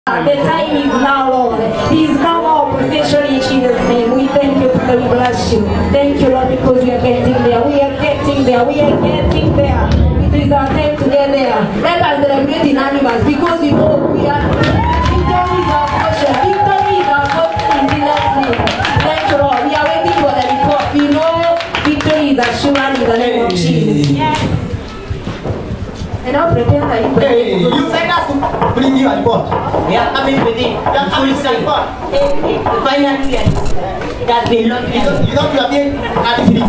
The time is now, Lord. He is now our possession in Jesus' name. We thank you, Father. We bless you. Thank you, Lord, because we are getting there. We are getting there. We are getting there. It is our time to get there. Let us celebrate in animals because we know we are. Victory is our portion. Victory is our portion in Jesus' name. Thank you, Lord. We are waiting for the report. We know victory is assured in the name of Jesus. And I'll prepare the Hey, you sent us to bring you a report. Yeah, coming with it. You are coming with a report. Finally, it has been long You time. don't, you don't you are being at free.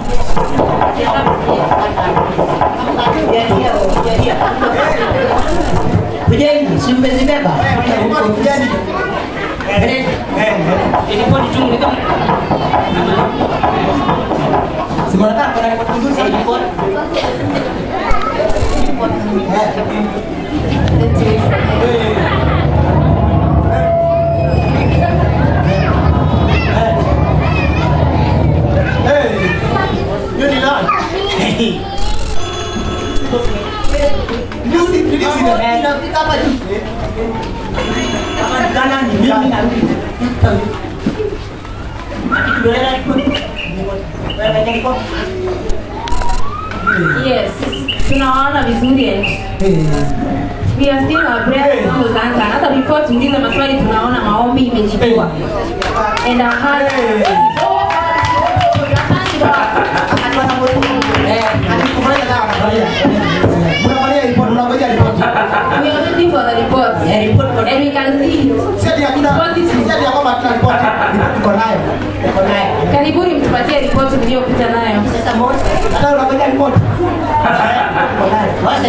Kujengi, si mmezibeba? Eh, report kujeni. Eh, Ilikuwa ni chungu ni kama Si mnataka kuna report nzuri eh, sana. report. Hey, you need learn. You see, did you see the Eh, inafika hapa juu. Kama ni Ghana, ni mimi narudi. Ati tunaenda report. Wewe report. Yes. Tunawaona vizuri eh. We are still our prayer song will answer. Hata before tuulize maswali tunaona maombi imejibiwa. And our heart Eh, alikufanya sawa anafurahia. Mnafurahia report, mnangojea report. We are waiting for the report. Eh, report kwa- And we can see it. Si ati hakuna, si ati ya kwamba hatuna report. Report tuko nayo. Tuko naye. Karibuni mtupatie ripoti mliyopita nayo. Sasa moja. Hata unangojea report. Tuko nayo. Wasa.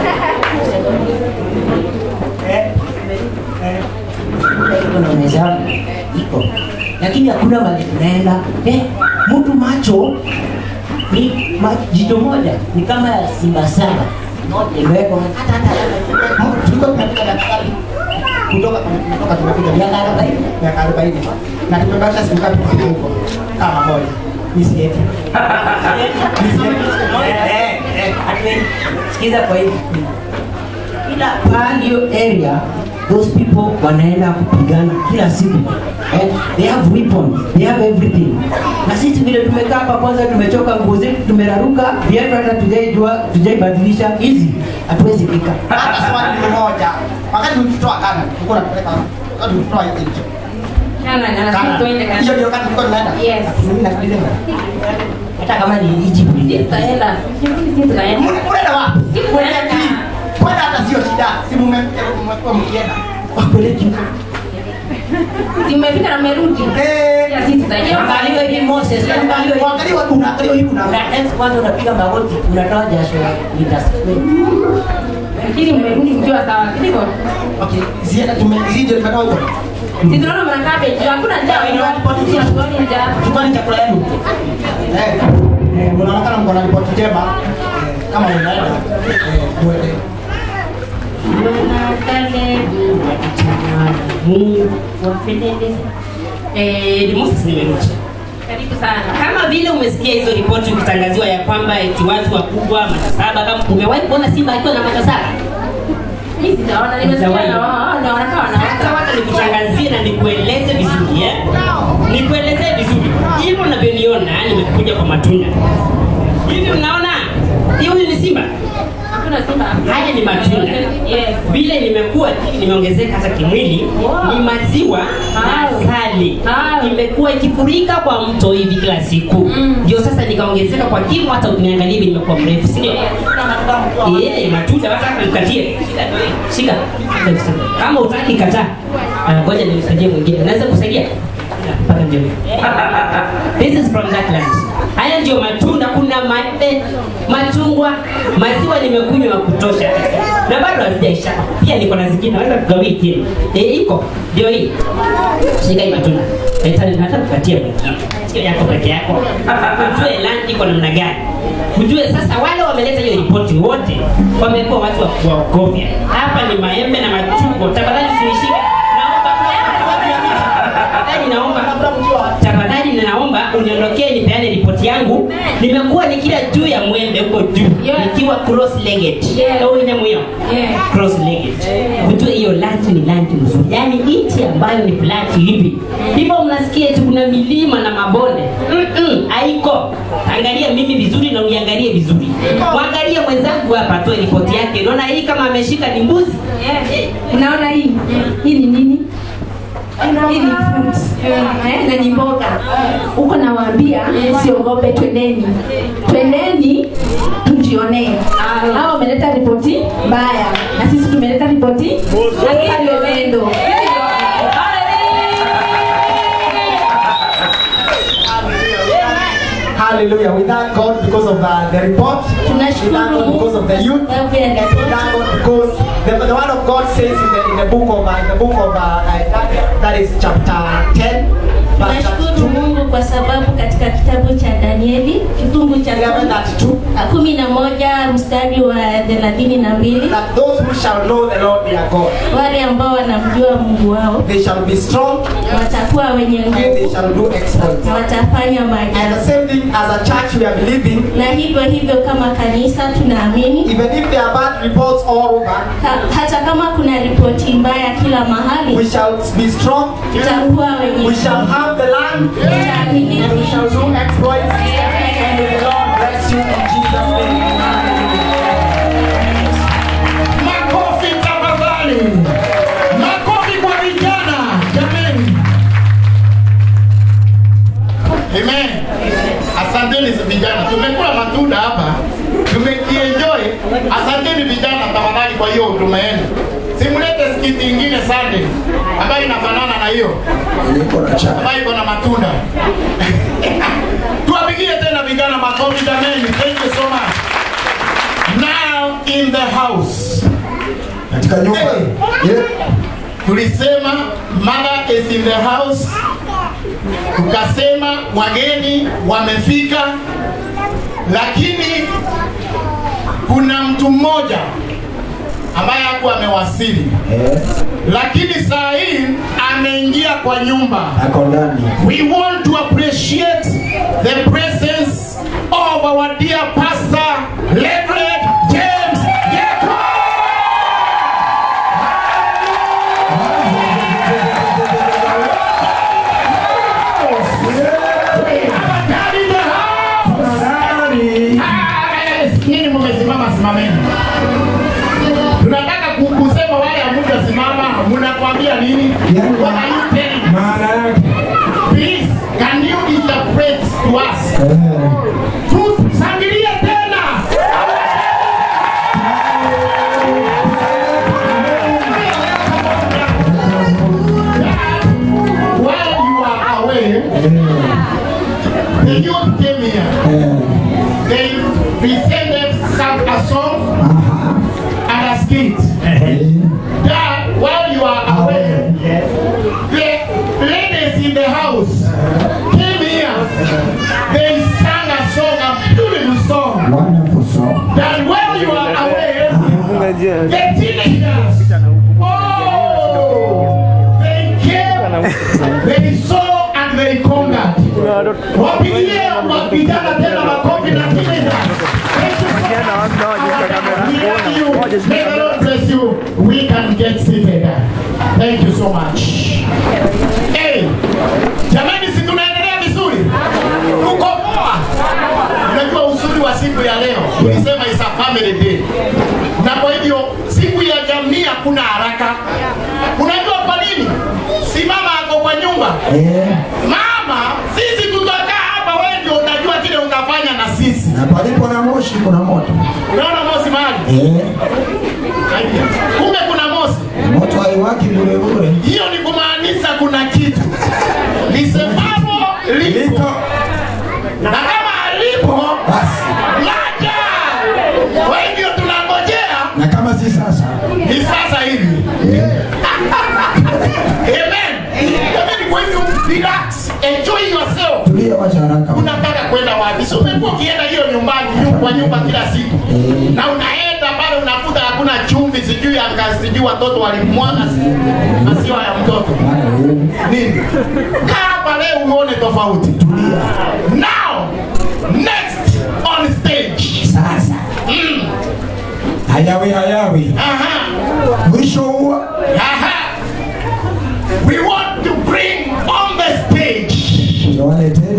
Iko na meza iko lakini hakuna mahali tunaenda eh, mtu macho ni ma, jicho moja ni kama ya simba saba moja imewekwa hata hata Tulikuwa tunafika daktari kutoka kutoka tumekuja miaka arobaini miaka arobaini na tumebakisha siku ngapi kufika huko? Kama moja. Mimi sieti. Eh, eh, hatuendi. sikiza kwa hivi kila pahali hiyo area those people wanaenda kupigana kila siku eh, they have weapons they have everything na sisi vile tumekaa hapa kwanza tumechoka nguo zetu tumeraruka viatu hata tujaijua tujaibadilisha hizi hatuwezi fika Hata swali ni moja. Wakati ulitoa kana, ulikuwa unapeleka wakati ulitoa hiyo nje. Kana anasema tuende Hiyo kana. ndio wakati ulikuwa unaenda. Yes. Mimi nakuuliza. hata kama ni Egypt ni Tutaenda. Sisi tutaenda. Unaenda wapi? Tunaenda. Kwenda hata sio shida. Si mmekuwa mkienda. wapeleki huko Si mmefika na mmerudi. Eh, Ya sisi tutaenda. Angaliwa hivi Moses, angaliwa hivi. Uangaliwa tu, unaangaliwa hivi una. Una dance kwanza unapiga magoti, unatoa jasho lita Lakini mmerudi mkiwa sawa. Sivyo? Okay, zienda tume zije tumetoka huko. Si tunaona mnakaa beji. Hakuna njaa. Sisi hatuoni njaa. Chukua chakula yenu. Eh, eh, mnaonekana mko na ripoti njema. Eh, kama unaenda eh, muende. Eh, Moses nimerudi. Karibu sana. Kama vile umesikia hizo ripoti ukitangaziwa ya kwamba eti watu wakubwa macho saba, kama umewahi kuona simba akiwa na macho saba? Mimi sijaona. Nimesikia Sijawahi. na wao ndio wanakaa Sasa wanaota. wacha nikutangazie na nikueleze vizuri eh? Nikueleze vizuri hivyo unavyoniona, nimekuja kwa matunda hivi. Mnaona hii huyu ni simba, Hakuna simba. haya ni matunda. Yes. Vile nimekuwa nimeongezeka hata kimwili, Wow. ni maziwa na Wow. asali Wow. imekuwa ikifurika kwa mto hivi kila siku, Mm. ndio sasa nikaongezeka kwa kimo, hata ukiniangalia hivi nimekuwa mrefu, si ndio? Eh, matunda wataka nikatie. Shika. Kama utaki kataa. Ah, Ngoja nimsaidie mwingine. Naweza kusaidia? Paka ndio. This is from that land. Haya ndio matunda, kuna maembe, machungwa, maziwa nimekunywa ya kutosha. Na bado hazijaisha. Pia niko na zingine naweza kugawia tena. Eh, iko. Ndio hii. Shika hii matunda. Nataka nataka kupatia mwingine. Sio yako peke yako. Ujue land iko namna gani. Ujue sasa wale wameleta hiyo ripoti wote wamekuwa watu wa kuogofya. Hapa ni maembe na machungwa. Tafadhali sinishike. Naomba tafadhali naomba tafadhali ninaomba uniondokee nipeane ripoti yangu. Nimekuwa nikila juu ya mwembe huko juu Yeah. nikiwa cross legged. Yeah. Ndio ina mwiyo. Yeah. Cross legged. Ujue hiyo hiyo lunch ni lunch mzuri yaani nchi ambayo ni flat hivi hivyo mnasikia eti kuna milima na mabonde Mm-mm, haiko angalia mimi vizuri na uniangalie vizuri mwangalie mwenzangu hapa atoe ripoti yake unaona hii kama ameshika ni mbuzi unaona hii hii ni nini hii ni fruit eh, na ni mboga huko nawaambia siogope twendeni twendeni tujionee hao wameleta ripoti mbaya na sisi tumeleta ripoti akalolendo Hallelujah. We thank God because of the, the report. We Tunashukuru thank God because of the youth. sababu ya We thank ripoti God because the, the word of God says in the, in the book of uh, in the book of uh, uh, that is chapter 10 verse Tunashukuru 32. Mungu kwa sababu katika kitabu cha Danieli kifungu cha 11:32 kumi na moja mstari wa thelathini na mbili that those who shall know the Lord their God wale ambao wanamjua Mungu wao they shall be strong watakuwa wenye and they nguvu shall do exploits. na watafanya And the maajabu. same thing as a church we are believing Na hivyo hivyo kama kanisa tunaamini even if there are bad reports all over ha, hata kama kuna ripoti mbaya kila we mahali, shall be strong tutakuwa wenye we shall have the land and we tutaamini shall do exploits and may the Lord bless you in Jesus name. Makofi tafadhali, makofi kwa vijana jameni. Amen. Asanteni vijana, tumekula matunda hapa, tumekienjoy. Asanteni vijana tafadhali kwa hiyo huduma yenu. Simulete skiti ingine Sunday ambayo inafanana na hiyo ambayo iko na matunda. Tuwapigie tena vijana makofi jameni. Thank you so much. Now in the house. katika nyumba yeah. tulisema mother is in the house tukasema wageni wamefika lakini kuna mtu mmoja ambaye hakuwa amewasili Eh, lakini saa hii ameingia kwa nyumba ako ndani we want to appreciate the presence of our dear pastor Reverend James Geko. Dad in the house. Yes, Nyinyi mmesimama simameni. Tunataka ku- kusema wale hamujasimama, mnakwambia nini? Yani- What are you telling? maana yake Please, can you interpret to us? eh, Tusangilie tena. While you are away, the youth came here. eh, They presented some a song and a skit. eh, That while you are away, the ladies in the house came here. They sang a song, a beautiful song. wonderful song That while you are away, the teenagers, oh, they came, they saw and they conquered. Wapigie wa- vijana tena makofi na teenagers. Thank you so much. We love you. May the Lord bless you. We can get seated. Thank you so much. Hey, jamani si tunaendelea vizuri? Tuko poa. Unajua uzuri wa siku ya leo, tulisema is a family day. Na kwa hivyo siku ya jamii hakuna haraka. Unajua kwa nini? Si mama ako kwa nyumba. eh, Mama, sisi tutakaa hapa, wewe ndio utajua kile utafanya na sisi. na palipo na moshi kuna moto Unaona mosi mahali? eh, Kumbe kuna mosi. moto haiwaki bure bure Hiyo ni kumaanisha kuna kitu lisemalo lipo, liko na kama alipo basi laja. Kwa hivyo tunangojea na kama si sasa ni sasa hivi. Amen. Amen. Kwa hivyo relax, enjoy yourself. tulia wacha haraka unataka kwenda wapi? Si umekuwa ukienda hiyo nyumbani nyu- kwa nyumba kila siku na unaenda pale unakuta hakuna chumvi, sijui anga, sijui watoto walimwaga si- maziwa ya mtoto nini. Kaa hapa leo uone tofauti. Now next on stage. sasa Mm. hayawi hayawi Aha. mwisho huwa Ha.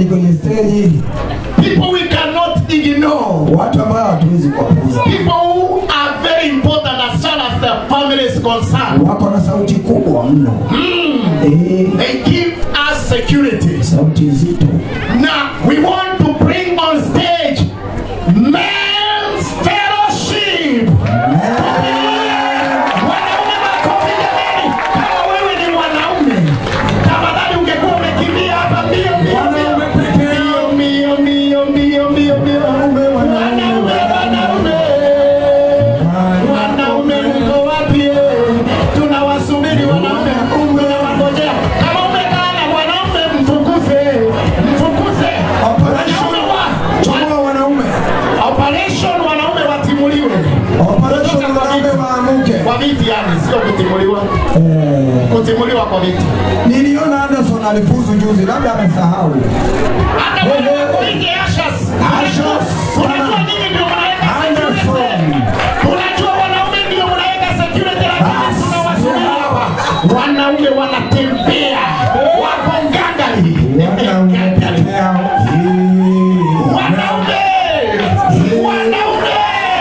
ni kwenye stage, people we cannot ignore, watu ambao hatuwezi kuwapuuza, people who are very important as far as their family is concerned. wako na sauti kubwa mno eh, They give us security. sauti nzito. Now we want to bring on stage men's fellowship. Wanaume makofi jamani, kama wewe ni mwanaume, tafadhali ungekuwa umekimbia hapa mbio mbio mbio mbio mbio mbio mbio mbio. Wanaume, wanaume, wanaume mko wapi? Tunawasubiri wanaume, tunawangojea. Kama umekaa na mwanaume, mfukuze, mfukuze. Operation Wanaume wa- chomoa wanaume, Operation wanaume watimuliwe operation wanaume waamuke. kwa viti, yani sio kutimuliwa, Eh, kutimuliwa kwa viti. niliona Anderson alifuzu juzi, labda amesahau. Hata wale wako nje Ashas. Ashas. Unajua nini ndio mnaweka security? Anderson. Unajua wanaume ndio mnaweka security, lakini tunawasubiri hapa. Wanaume wanatembea wako ngangari. Wanaume pekee yao. Eh, Wanaume! Wanaume!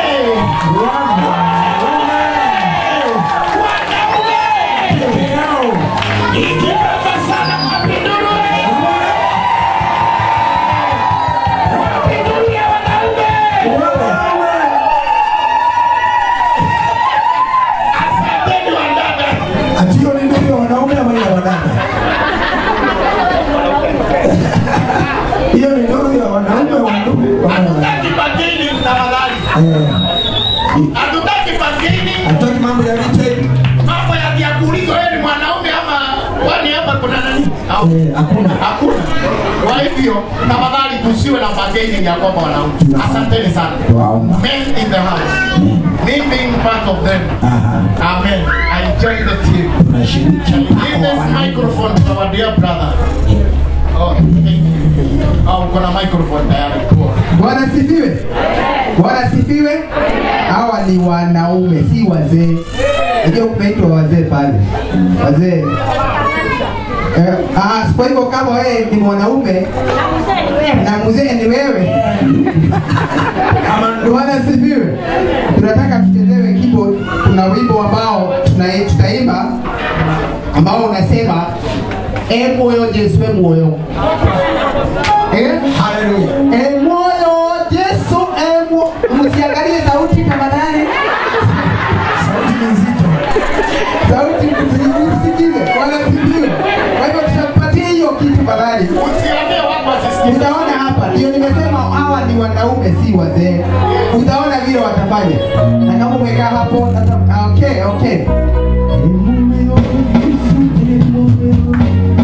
Wanaume! pekee yao. Ikipata sana mapinduzi. Mapinduzi ya wanaume. Asanteni wadada. Ati hiyo ni ndio ya wanaume ama ni ya wadada? Hiyo ni nuru ya wanaume wa ndugu. Hatutaki bageni tafadhali. Eh, Hatutaki bageni. hataki mambo ya retail. Mambo ya vyakulizo wewe ni mwanaume ama kwani hapa kuna nani? Au Eh, hakuna. hakuna. Kwa hivyo tafadhali tusiwe na bageni ya kwamba wanaume. Asanteni sana. Wow. Men in the house. Me being part of them. Aha. Amen. I join the team. Tunashiriki Give mpaka wa this wanaume. microphone to our dear brother. Oh, oh, uko na microphone tayari. Cool. Bwana sifiwe. Bwana sifiwe. Hawa ni wanaume, si wazee. Unajua kumeitwa wazee pale, wazee. Eh, ah, kwa hivyo kama wewe ni mwanaume na mzee ni wewe, Bwana sifiwe. Tunataka tuchezewe keyboard. Kuna wimbo ambao tuna- tutaimba ambao unasema e moyo Yesu e moyo eh? Hallelujah. E moyo Yesu e moyo. Msiangalie sauti tafadhali, Sauti ni nzito. sauti msisikize, wala sikiwe. Kwa hivyo tutampatia hiyo kitu tafadhali. Usiambie watu wasisikize. Utaona hapa, ndio nimesema hawa ni wanaume, si wazee. Utaona vile watafanya, na kama umekaa hapo, tata- okay, okay. E moyo Yesu e moyo.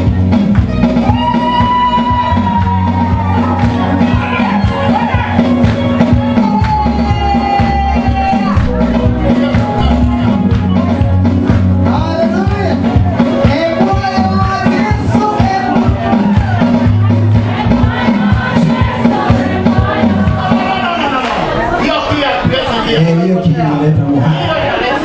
Hallelujah. E moyo Yesu e moyo. Hiyo pia pesa ndio. Eh, hiyo kitu inaleta muhimu. Hiyo inaleta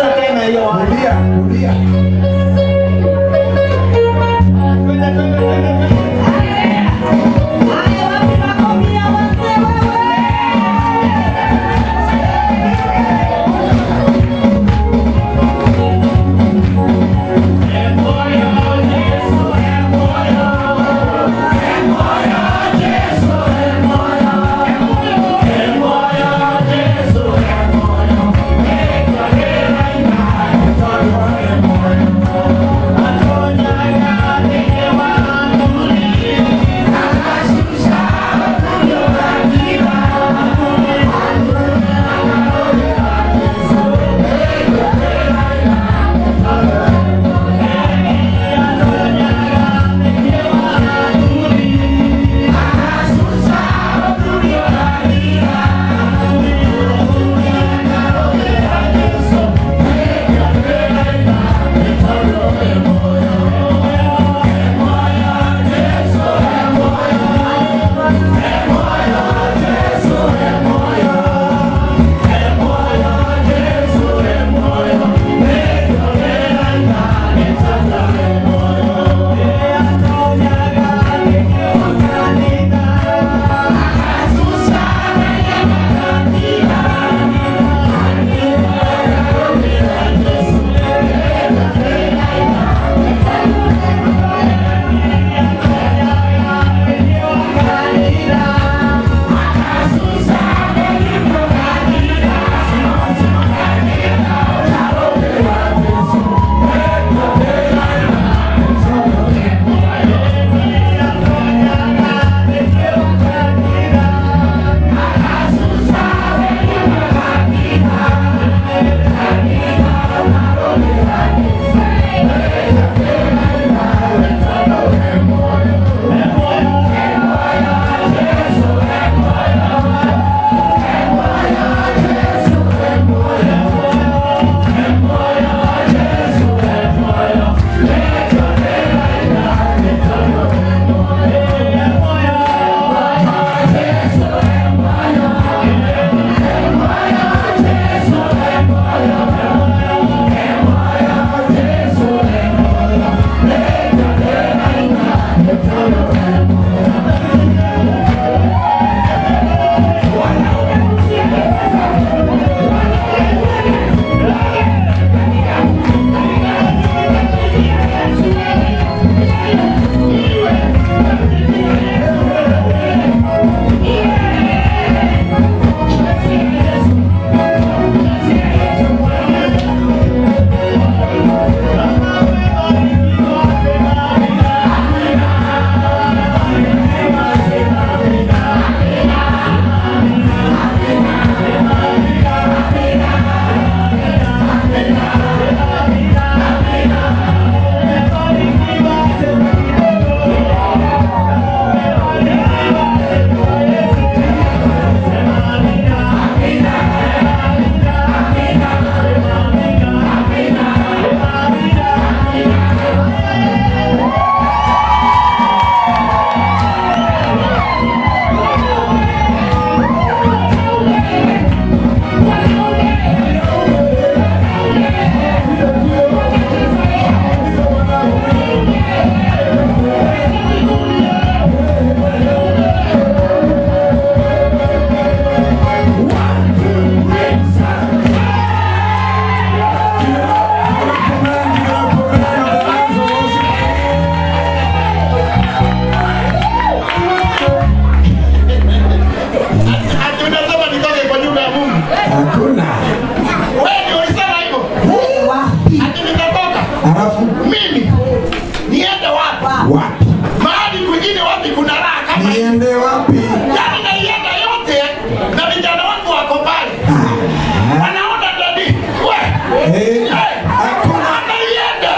wapi mahali kwingine wapi kuna raha kama hii niende wapi yani naienda yote na vijana wangu wako pale wanaona dadi we Eh, eh, hakuna anaienda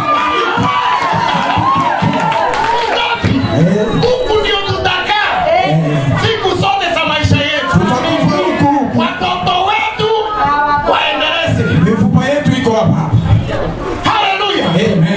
Ngapi? Eh. huku ndio tutakaa siku zote za maisha yetu tutakufa huku watoto wetu waendeleze mifupa yetu iko hapa hapa haleluya Amen.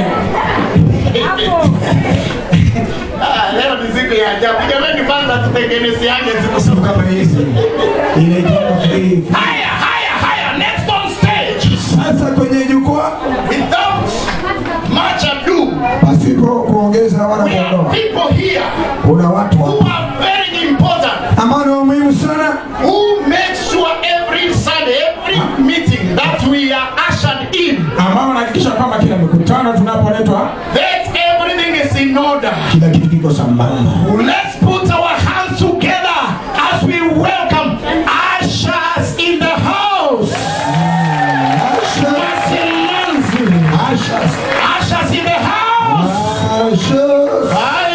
Ah, leo ni siku ya ajabu jamani kwanza tutengenezeane siku siku kama hizi inaitwa free haya haya haya next on stage sasa kwenye jukwaa without much ado pasipo kuongeza wala we have kuondoa people here kuna watu who hapa are very important ambao ni wa muhimu sana who make sure every Sunday every meeting that we are ushered in ambao wanahakikisha kwamba kila mikutano tunapoletwa that everything is in order kila kitu kiko sambamba let's put our hands together as we welcome ushers in the house Wasilanzi. Ashes. ushers in the house Ashes.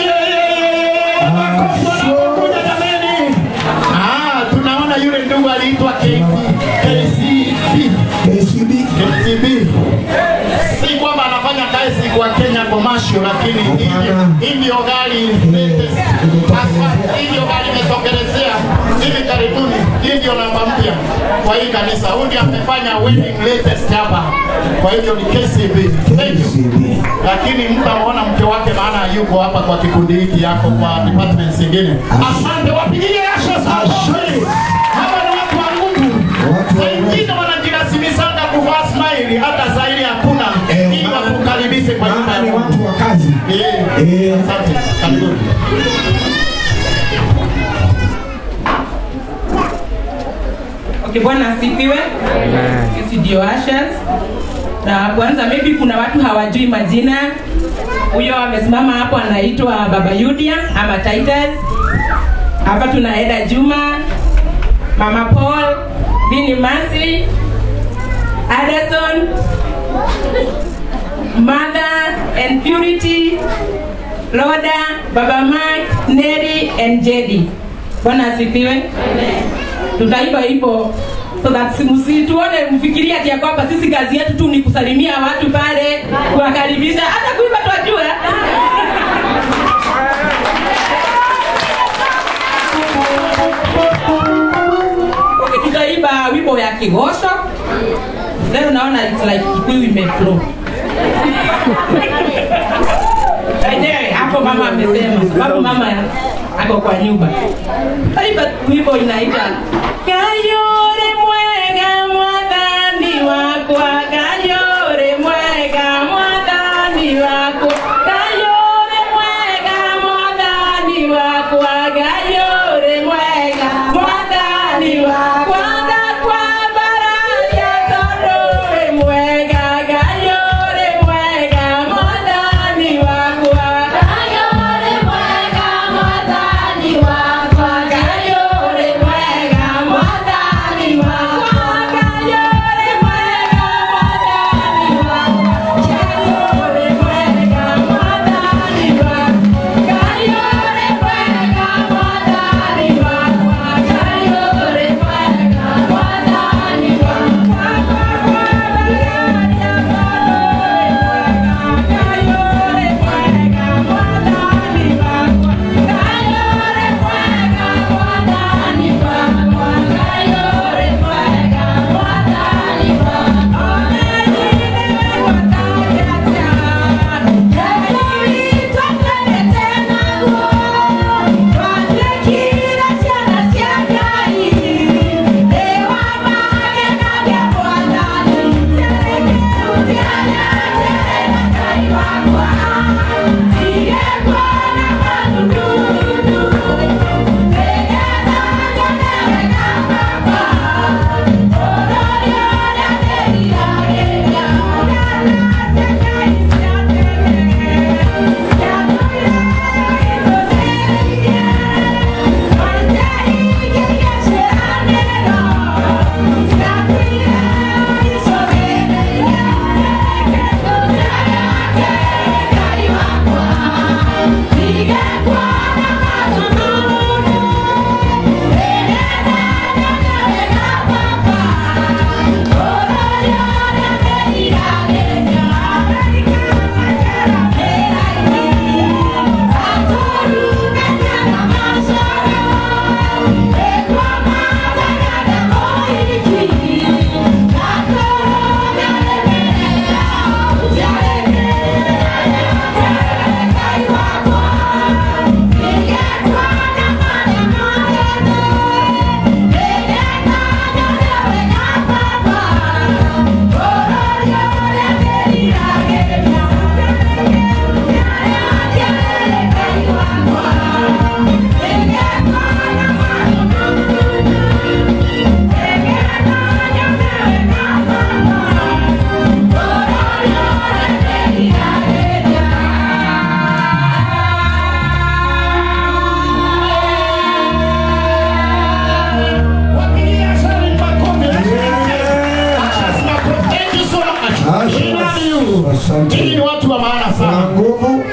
Makofi jameni. Ah, tunaona yule ndugu aliitwa KT KCB KCB. KCB. Si kwamba anafanya kazi kwa Kenya commercial, lakini hii ndio- hii ndio gari latest. Hasa hii ndio gari imetokelezea hivi karibuni. Hii ndio namba mpya kwa hii kanisa. Huyu ndiye amefanya wedding latest hapa, kwa hivyo ni KCB. Thank you KCB. lakini mtamwona mke wake maana yuko hapa kwa kikundi hiki yako kwa departments zingine asante wapigie asha Ashe. hawa ni watu wa mungu Watu wa Mungu. wengine wanajirasimisanga kuvaa smile hata zaidi hakuna Eh, ili maana- wakukaribishe kwa nyumba maana ya ni mungu watu wa kazi Eh, Eh. asante karibuni Okay, Bwana asifiwe. Sisi ndio ushers. Na kwanza maybe kuna watu hawajui majina. Huyo amesimama hapo anaitwa Baba Yudia ama Titus. Hapa tuna Eda Juma, Mama Paul, Bini Masi, Addison, Mother and Purity, Loda, Baba Mark, Neri and Jedi. Bwana asifiwe. Tutaimba hivyo so that msituone mfikiria ati ya kwamba sisi kazi yetu tu ni kusalimia watu pale, kuwakaribisha, hata kuimba twajua. Okay, tutaimba wimbo ya Kigosho. Leo naona it's like Kikuyu imeflow. Enyewe hapo mama amesema, sababu mama ako kwa nyumba. Taifa wimbo inaita Kayore mwega mwathani wakwa, Kayore mwega mwathani wakwa, Kayore mwega mwathani wakwa, Kayore mwega mwathani wakwa, ndakwa baraka tondũ wĩ mwega, Kayore mwega mwathani wakwa, Kayore mwega mwathani wakwa, Kayore mwega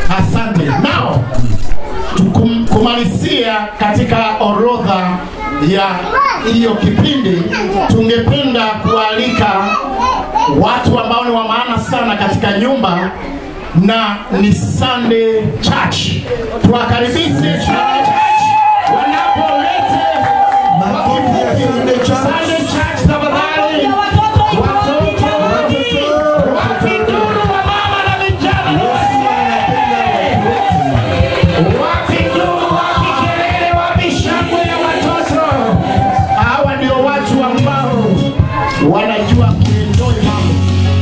Asante. Now tukum- kumalizia katika orodha ya hiyo kipindi, tungependa kualika watu ambao ni wa maana sana katika nyumba na ni Sunday Church. Tuwakaribishe Sunday Church wanapolete Sunday Church. Sunday Church tafadhali. Watoto, wapi ndugu wa mama na vijana wote? Wapi ndugu, wapi kelele, wapi shangwe ya watoto? Hawa ndio watu ambao wanajua kuenjoy mambo.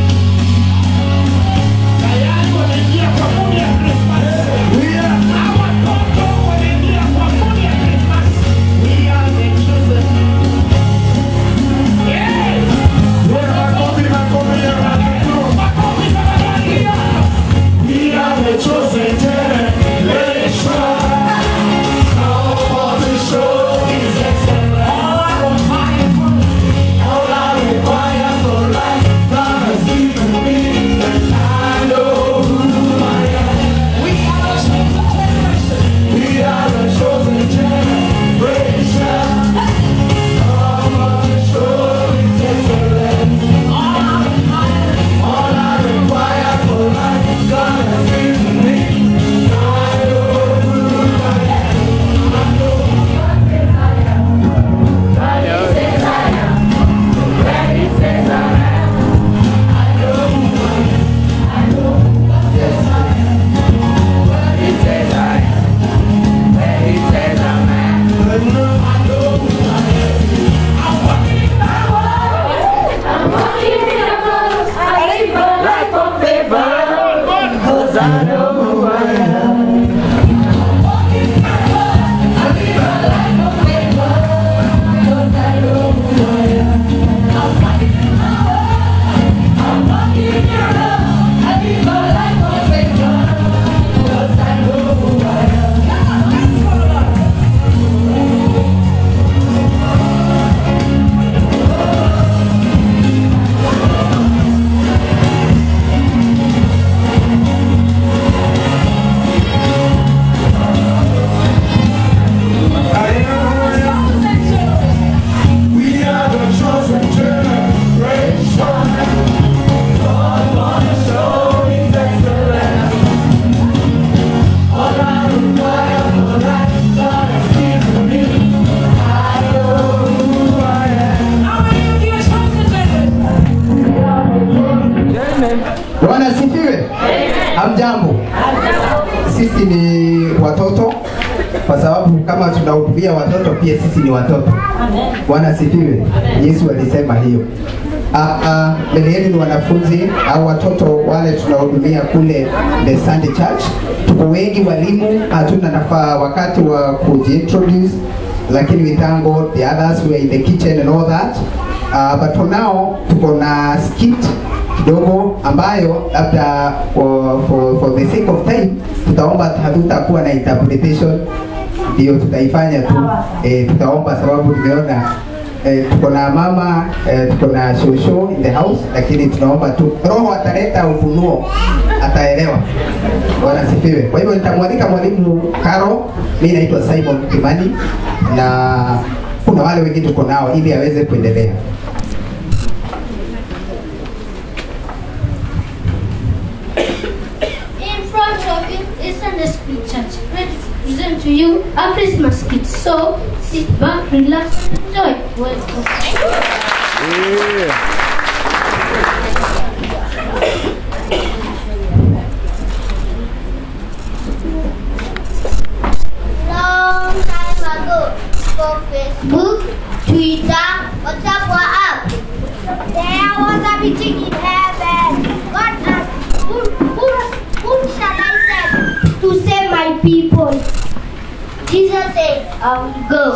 Tayari wanaingia kwa mood ya Christmas. Hawa watoto wanaingia kwa mood ya Christmas. We are the chosen. Yes. Makofi, makofi ya watoto. Makofi tafadhali. We are the chosen generation. All the show is excellent. All of my all I require for life, God has given me. I know who I am. We are the chosen generation. We are the chosen generation. All of the show is excellent. All I require for life, God has given me. I know who I am. I know who I am. Where He says I am. Where He says I am. I know who I am. I know who God says I am. Where He says I am. Where He says I am. I know who I am. I'm walking in my world. I'm walking in my world. I live a life of favor. 'Cause I know who I am. I'm walking in my world. I live a life of favor. 'Cause I know who I am. I'm walking in my world. I'm walking in your love. I live a life of favor. 'Cause I know who I am. Come on, let's go, Lord. We are the chosen generation. God wanna show His excellence. All I require for life, God has given me. I know who I am. How are you, dear chosen generation? Bwana asifiwe. Hamjambo. Sisi ni watoto kwa sababu kama tunahudumia watoto pia sisi ni watoto. Bwana asifiwe. Yesu alisema hiyo. Ah, ah, mbele yenu ni wanafunzi au watoto wale tunahudumia kule the Sunday Church. Tuko wengi walimu, hatuna nafaa wakati wa kujiintroduce, lakini we thank God the others were in the kitchen and all that. Uh, but for now tuko na skit kidogo ambayo labda for, for, for the sake of time tutaomba hatutakuwa na interpretation ndio tutaifanya tu eh, tutaomba sababu tumeona eh, tuko na mama eh, tuko na shosho in the house lakini tunaomba tu roho ataleta ufunuo ataelewa bwana sifiwe kwa hivyo nitamwalika mwalimu karo mi naitwa simon kimani na kuna wale wengine tuko nao ili aweze kuendelea In front of you is Sunday School Church, ready to present to you a Christmas skit. So sit back, relax, and enjoy. Welcome. Long time ago, for Facebook, Twitter, WhatsApp, WhatsApp, there was a meeting in heaven. God asked, who, who, whom shall I send to save my people? Jesus said, I will go.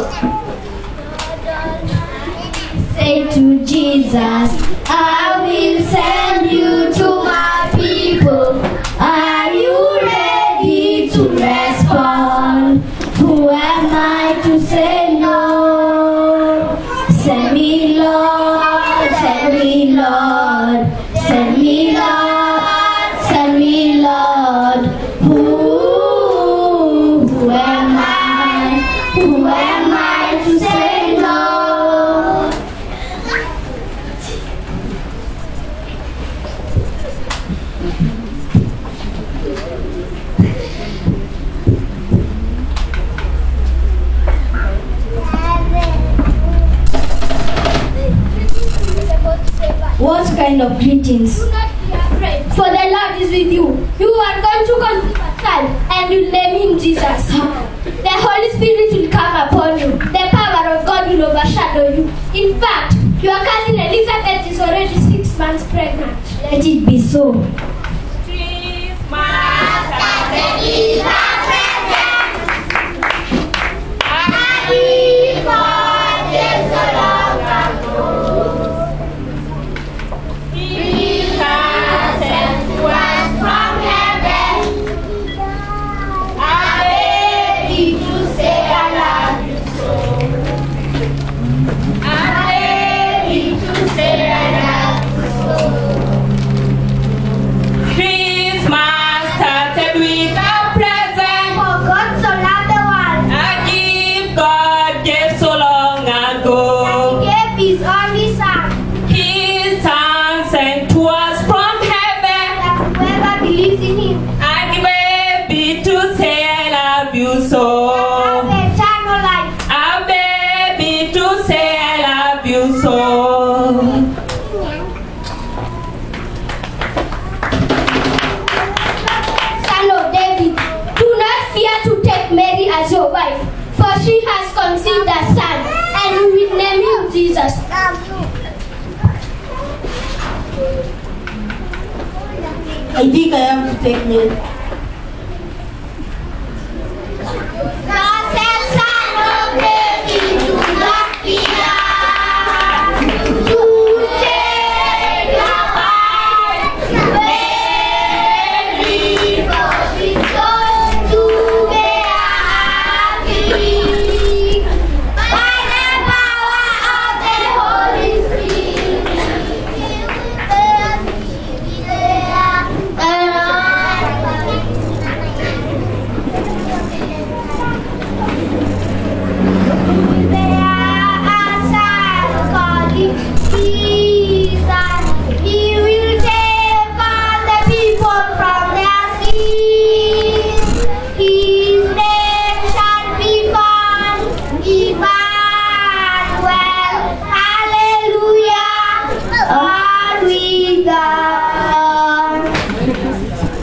Say to Jesus, I will send you to my people. Are you ready to respond? Who am I to say no? Send me, Lord, send me, Lord, send me, Lord, send me, Lord. Who meetings. Do not be afraid, for the Lord is with you. You are going to conceive a child, and you name him Jesus. The Holy Spirit will come upon you. The power of God will overshadow you. In fact, your cousin Elizabeth is already six months pregnant. Let it be so. Christmas started with a present. For God so loved the world A gift God gave so long ago. He gave His only Son, His son sent to us from heaven. that whoever believes in Him And baby to say I love you so. have eternal life. A baby to say I love you so. Son of David, do not fear to take Mary as your wife, for she has conceived a son, and you will name him Jesus. I think I have to take Mary. God said, Son of David, do not fear to take your wife, Mary, for she's going to bear a king. By the power of the Holy Spirit, He will take all the people from their sins. His name shall be called Emmanuel. Hallelujah. God with us.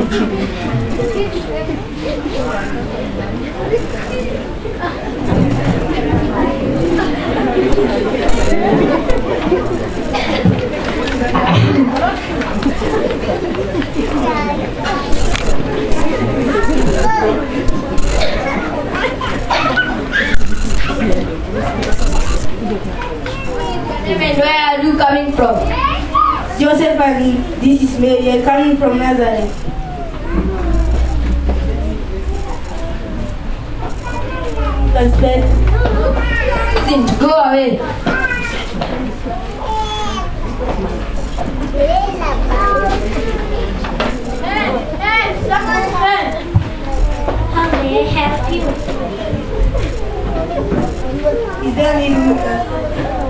Amen. Where are you coming from? Joseph and this is Mary. I'm coming from Nazareth. Respect. Listen, go away. How may I help you? Is there any uh,